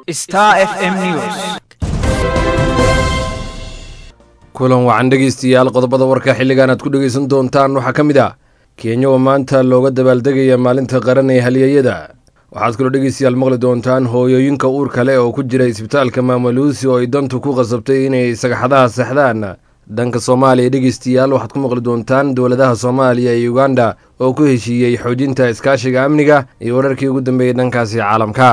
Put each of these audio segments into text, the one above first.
Star FM News. kulan wacan dhegaystayaal qodobada warka xilligan aad ku dhegaysan doontaan waxaa ka mid ah kenya oo maanta looga dabaaldegaya maalinta qaran ee halyeeyada waxaad kaloo dhegaystayaal maqli doontaan hooyooyinka uurka leh oo ku jira isbitaalka maamaluusi oo ay dantu ku qasabtay inay sagaxadaha seexdaan dhanka soomaaliya dhegaystayaal waxaad ku maqli doontaan dowladaha soomaaliya iyo uganda oo ku heshiiyey xoojinta iskaashiga amniga iyo wararkii ugu dambeeyey dhankaasi caalamka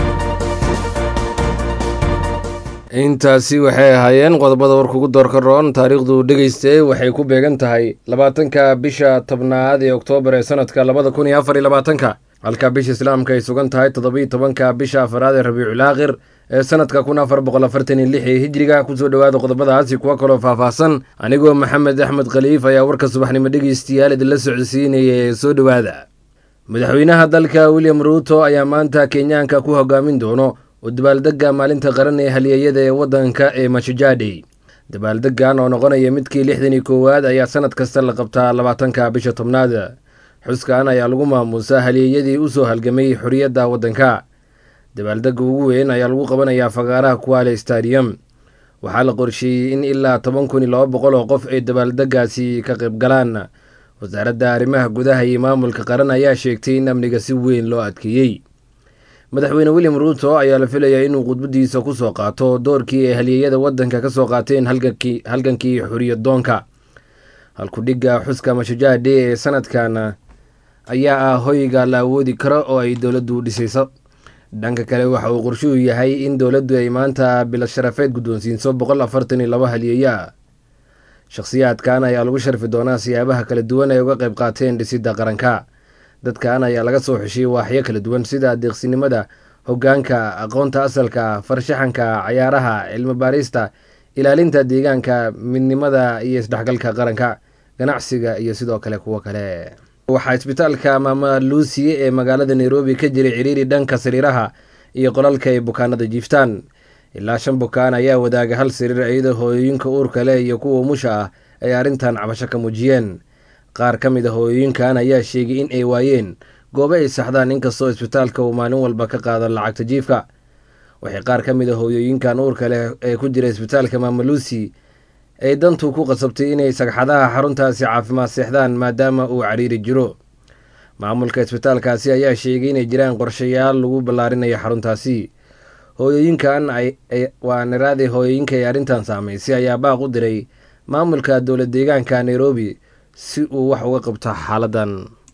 intaasi waxay ahaayeen qodobada warka ugu doorka roon taariikhdu dhegayste waxay ku beegan tahay labaatanka bisha tobnaad ee oktoobar ee sanadka labada kun iyo afar iyo labaatanka halka bisha islaamka ay sugan tahay toddobiiyo tobanka bisha afaraad ee rabiicul aakhir ee sanadka kun afar boqol afartan iyo lix ee hijriga kusoo dhowaada qodobadaasi kuwa kaloo faahfaahsan anigoo maxamed axmed khaliif ayaa warka subaxnimo dhegaystayaal idinla socodsiinaya ee soo dhowaada madaxweynaha dalka william ruuto ayaa maanta kenyaanka ku hogaamin doono oo dabaaldega maalinta qaran ee halyeeyada ee waddanka ee mashujadey dabaaldegan oo noqonaya midkii lixdan iyo koowaad ayaa sanad kasta la qabtaa labaatanka bisha tobnaad xuskan ayaa lagu maamuusaa halyeeyadii usoo halgamay xorriyadda waddanka dabaaldega ugu weyn ayaa lagu qabanayaa fagaaraha kuwaale stadium waxaa la qorsheeyey in ilaa toban kun iyo laba boqol oo qof ay dabaaldegaasi ka qayb galaan wasaaradda arrimaha gudaha iyo maamulka qaran ayaa sheegtay in amniga si weyn loo adkeeyey madaxweyne william ruuto ayaa la filayaa inuu khudbadiisa ku soo qaato doorkii ay halyeeyada waddanka ka soo qaateen halgankii xoriyadoonka halkudhigga xuska mashujade ee sanadkan ayaa ah hoyga la awoodi karo oo ay dowladdu dhisayso dhanka kale waxa uu qorshuhu yahay in dowladdu ay maanta bilad sharafeed guddoonsiinso boqol afartan iyo laba halyeeyo ah shakhsiyaadkan ayaa lagu sharfi doonaa siyaabaha kala duwan ay uga qayb qaateen dhisidda qaranka dadkan ayaa laga soo xeshiyey waaxyo kala duwan sida adeeqsinimada hoggaanka aqoonta asalka farshaxanka cayaaraha cilmi baarista ilaalinta deegaanka midnimada iyo isdhexgalka qaranka ganacsiga iyo sidoo kale kuwo kale waxaa isbitaalka maama luusiye ee magaalada nairobi ka jiray ciriiri dhanka sariiraha iyo qolalka ay bukaanada jiiftaan ilaa shan bukaan ayaa wadaaga hal sariir iyadoo hooyooyinka uurka leh iyo kuwa umusha ah ay arrintan cabasho ka muujiyeen qaar ka mid a hooyooyinkan ayaa sheegay in ay waayeen goobo ay saxdaan inkastoo isbitaalka uu maalin walba ka qaado lacagta jiifka waxay qaar ka mid a hooyooyinkan uurka leh ee ku jira isbitaalka maamaluusi ay dantu ku qasabtay inay sagxadaha xaruntaasi caafimaad seexdaan maadaama uu cariiri jiro maamulka isbitaalkaasi ayaa sheegay inay jiraan qorshayaal lagu ballaarinayo xaruntaasi hooyooyinkan waa niraadii hooyooyinka ay arrintan saamaysay ayaa baaq u diray maamulka dowlad deegaanka nairobi si uu wax uga qabto xaaladan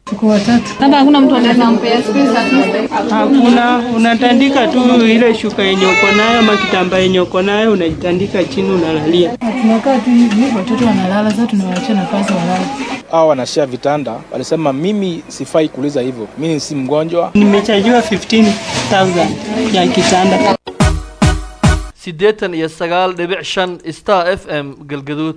Hakuna, unatandika tu ile shuka yenye uko nayo ama kitambaa yenye uko nayo unajitandika chini unalalia. Tunakaa tu hivi, watoto wanalala, sasa tunawaachia nafasi walale. hawa wanashare vitanda, walisema mimi sifai kuuliza hivyo, mimi si mgonjwa. Nimechajiwa 15,000 ya kitanda. siddeetan iyo sagaal dhibic shan star f m galgaduud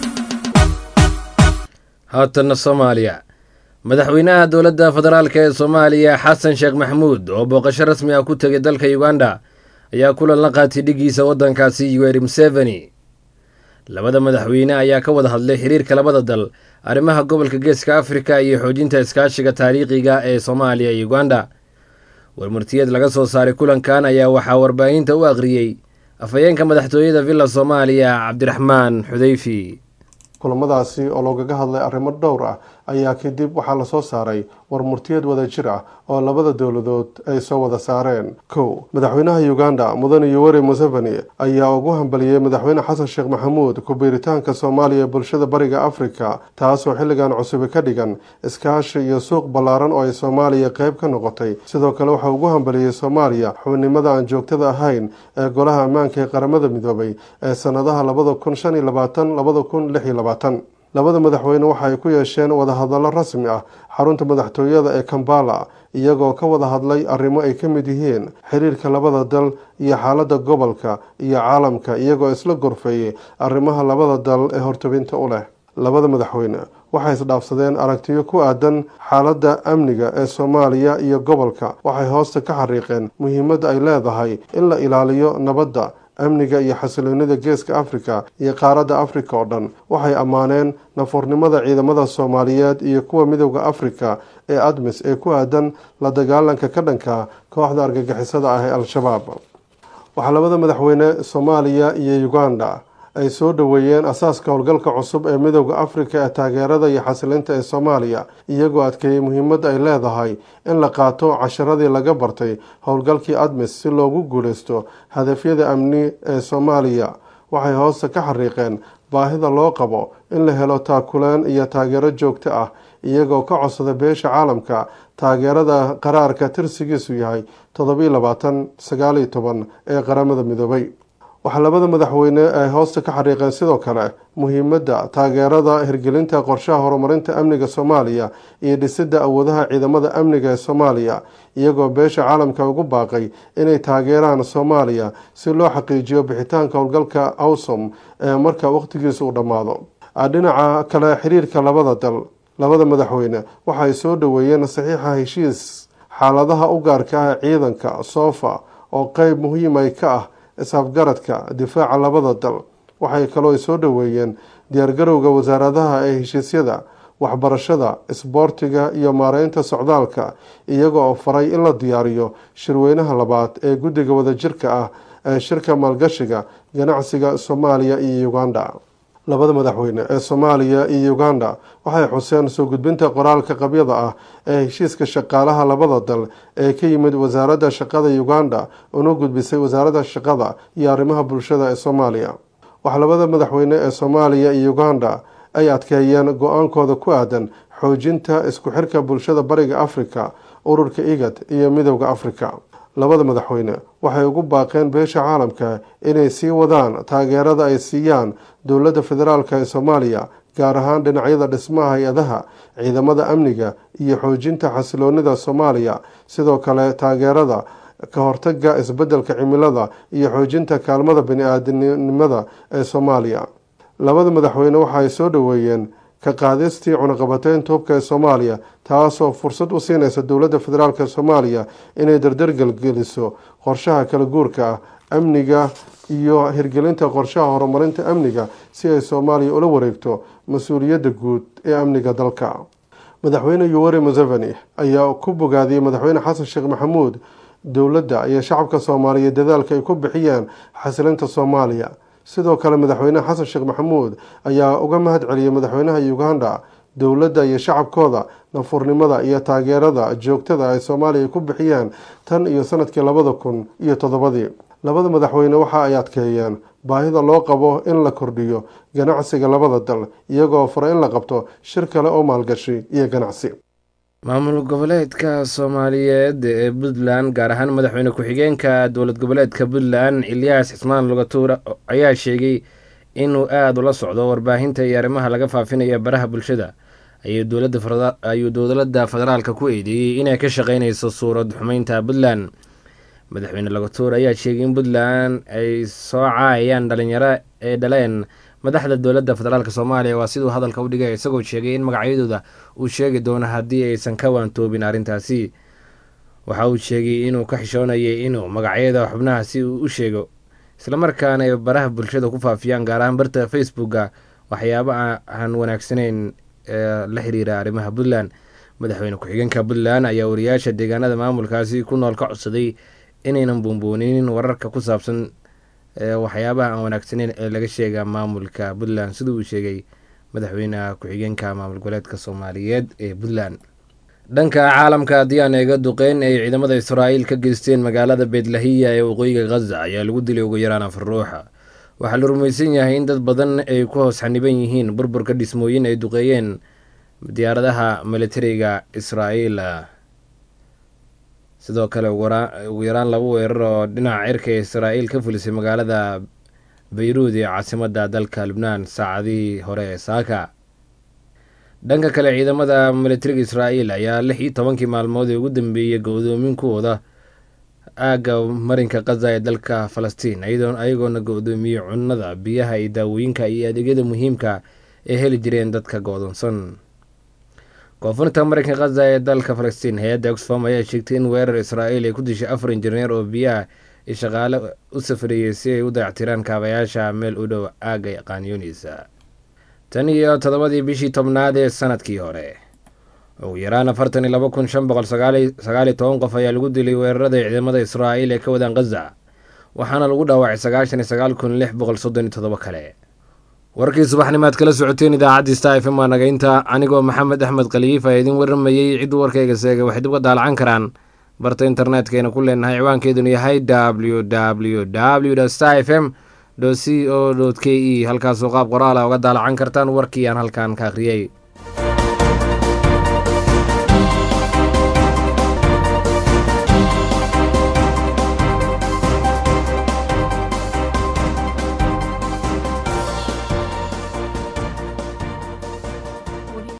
haatanna soomaaliya madaxweynaha dowladda federaalk ee soomaaliya xasan sheekh maxamuud oo booqasho rasmi ah ku tegay dalka uganda ayaa kulan la qaatay dhiggiisa waddankaasi yoweri museveni labada madaxweyne ayaa ka wada hadlay xiriirka labada dal arrimaha gobolka geeska afrika iyo xoojinta iskaashiga taariikhiga ee soomaaliya iyo uganda warmartiyad laga soo saaray kulankan ayaa waxaa warbaahinta u akhriyey afhayeenka madaxtooyada villa soomaaliya cabdiraxmaan xudeyfi kulamadaasi oo loogaga hadlay arrimo dhowr ah ayaa kadib waxaa lasoo saaray war murtiyad wada jir ah oo labada dowladood ay soo wada saareen kow madaxweynaha uganda mudane yoweri museveni ayaa ugu hambaliyey madaxweyne xasan sheekh maxamuud ku-biiritaanka soomaaliya ee bulshada bariga afrika taasoo xilligan cusubi ka dhigan iskaashi iyo suuq ballaaran oo ay soomaaliya qeyb ka noqotay sidoo kale waxaa ugu hambaliyey soomaaliya xubnimada aan joogtada ahayn ee golaha ammaanka ee qaramada midoobay ee sanadaha labada kun shan iyo labaatan labada kun lix iyo labaatan labada madaxweyne waxa ay ku yeesheen wadahadallo rasmi ah xarunta madaxtooyada ee kambala iyagoo ka wada hadlay arrimo ay ka mid yihiin xiriirka labada dal iyo xaaladda gobolka iyo caalamka iyagoo isla gorfeeyey arrimaha labada dal ee hortabinta u leh labada madaxweyne waxay isdhaafsadeen aragtiyo ku aadan xaaladda amniga ee soomaaliya iyo gobolka waxay hoosta ka xariiqeen muhiimadda ay leedahay in la ilaaliyo nabadda amniga iyo xasiloonida geeska afrika iyo qaaradda afrika oo dhan waxay ammaaneen nafuurnimada ciidamada soomaaliyeed iyo kuwa midowda afrika ee admis ee ku aadan la dagaalanka ka dhanka kooxda argagixisada ah ee al-shabaab waxaa labada madaxweyne soomaaliya iyo uganda ay soo dhoweeyeen asaaska howlgalka cusub ee midooda afrika ee taageerada iyo xasilinta ee soomaaliya iyagoo adkeeyey muhiimadda ay leedahay in la qaato casharadii laga bartay howlgalkii admis si loogu guuleysto hadafyada amni ee soomaaliya waxay hoosta ka xariiqeen baahida loo qabo in la helo taakuleen iyo taageero joogto ah iyagoo ka codsada beesha caalamka taageerada qaraarka tirsigiisu yahay toddobiyo labaatan sagaaliyo toban ee qaramada midoobay waxaa labada madaxweyne ay hoosta ka xariiqeen sidoo kale muhiimadda taageerada hirgelinta qorshaha horumarinta amniga soomaaliya iyo dhisidda awoodaha ciidamada amniga ee soomaaliya iyagoo beesha caalamka ugu baaqay inay taageeraan soomaaliya si loo xaqiijiyo bixitaanka howlgalka awsom ee marka waqhtigiisa uu dhammaado dhinaca kale xiriirka labada dal labada madaxweyne waxay soo dhoweeyeen saxiixa heshiis xaaladaha u gaarka ah ciidanka soofa oo qeyb muhiimay ka ah isafgaradka difaaca labada dal waxay kaloo soo dhoweeyeen diyaargarowga wasaaradaha ee heshiisyada waxbarashada isboortiga iyo maareynta socdaalka iyaga oo faray in la diyaariyo shirweynaha labaad ee guddiga wadajirka ah ee shirka maalgashiga ganacsiga soomaaliya iyo uganda labada madaxweyne ee soomaaliya iyo uganda waxay xuseen soo gudbinta qoraalka qabyada ah ee heshiiska shaqaalaha labada dal ee ka yimid wasaaradda shaqada uganda una gudbisay wasaaradda shaqada iyo arrimaha bulshada ee soomaaliya waxaa labada madaxweyne ee soomaaliya iyo uganda ay adkeeyeen go-aankooda ku aadan xoojinta isku xirka bulshada bariga afrika ururka igad iyo midowda afrika labada madaxweyne waxay ugu baaqeen beesha caalamka inay sii wadaan taageerada ay siiyaan dowladda federaalk ee soomaaliya gaar ahaan dhinacyada dhismaha hay-adaha ciidamada amniga iyo xoojinta xasiloonida soomaaliya sidoo kale taageerada ka hortaga isbeddelka cimilada iyo xoojinta kaalmada bani-aadamnimada ee soomaaliya labada madaxweyne waxa ay soo dhoweeyeen ka qaadistii cunaqabateynta hubka ee soomaaliya taasoo fursad u siinaysa dowladda federaalk ee soomaaliya inay dardargelgeliso qorshaha kala guurka ah amniga iyo hirgelinta qorshaha horumarinta amniga si ay soomaaliya ula wareegto mas-uuliyadda guud ee amniga dalka madaxweyne yuweri museveni ayaa ku bogaadiyey madaxweyne xasan sheekh maxamuud dowladda iyo shacabka soomaaliyeed dadaalka ay ku bixiyeen xasilinta soomaaliya sidoo kale madaxweyne xasan sheekh maxamuud ayaa uga mahad celiyey madaxweynaha uganda dowladda iyo shacabkooda nafurnimada iyo taageerada joogtada ay soomaaliya ku bixiyeen tan iyo sanadkii labada kun iyo toddobadii labada madaxweyne waxa ay adkeeyeen baahida loo qabo in la kordhiyo ganacsiga labada dal iyagoo fara in la qabto shir kale oo maalgashi iyo ganacsi maamul goboleedka soomaaliyeed ee puntland gaar ahaan madaxweyne ku-xigeenka dowlad goboleedka puntland ilyaas cismaan lugatuur ayaa sheegay inuu aada ula socdo warbaahinta iyo arrimaha laga faafinaya baraha bulshada ayuu dowladda federaalka ku eedeeyey inay ka shaqeyneyso suurad xumeynta puntland madaxweyne lugatuur ayaa sheegay in puntland ay soo caayayaan dhalinyaro ee dhaleen madaxda dowladda federaalk soomaaliya waa siduu hadalka u dhigay isagoo sheegay in magacyadooda uu sheegi doono haddii aysan ka waantoobin arrintaasi waxa uu sheegay inuu ka xishoonayay inuu magacyada xubnaha si uu u sheego islamarkaana ay baraha bulshada ku faafiyaan gaar ahaan barta facebooka waxyaabo aan wanaagsaneyn ee la xiriira arrimaha puntland madaxweyne ku-xigeenka puntland ayaa wariyaasha deegaanada maamulkaasi ku nool ka codsaday inaynan buunbuuninin wararka ku saabsan waxyaabaha aan wanaagsaneyn ee laga sheega maamulka puntland siduu uu sheegay madaxweyneha ku-xigeenka maamul goboleedka soomaaliyeed ee puntland dhanka caalamka haddii aan eega duqeyn ay ciidamada israa'iil ka geysteen magaalada beetlahiya ee waqooyiga khaza ayaa lagu dilay ugu yaraan afar ruuxa waxaa la rumaysan yahay in dad badan ay ku hoos xaniban yihiin burburka dhismooyin ay duqeeyeen diyaaradaha militariga israa'iil sidoo kale ugu yaraan laba weerar oo dhinaca cirka ee israa'iil ka fulisay magaalada bayruud ee caasimadda dalka lubnaan saacadihii hore ee saaka dhanka kale ciidamada militariga israa'iil ayaa lix iyo tobankii maalmood ee ugu dambeeyey go-doominkooda aagga marinka khaza ee dalka falastiin ayagoona go-doomiyey cunnada biyaha iyo daawooyinka iyo adeegyada muhiimka ee heli jireen dadka go-doonsan koonfurta marinka khaza ee dalka falastiin hay-adda oxfam ayaa sheegtay in weerar israa'iil ay ku dishay afar injineer oo biyaha iyo shaqaale u safriyey si ay u dayactiraan kaabayaasha meel u dhow aagga qaanyuunisa tan iyo toddobadii bishii tobnaad ee sanadkii hore ugu yaraan afartan iyo laba kun shan boqol sagaaliyo toban qof ayaa lagu dilay weerarada ciidamada israa'iil ee ka wadaan khaza waxaana lagu dhaawacay sagaashan iyo sagaal kun lix boqol soddon iyo toddoba kale warkii subaxnimaad kala socoteen idaacaddii star f m waa nagaynta anigoo maxamed axmed khaliif ayaa idin waramayey cidduu warkayga seegay waxay dib ka daalacan karaan barta internetkayna ku leenahay ciwaankeedunu yahay w w w star f m c o k e halkaasoo qaab qoraala uga daalacan kartaan warkii aan halkan ka akhriyey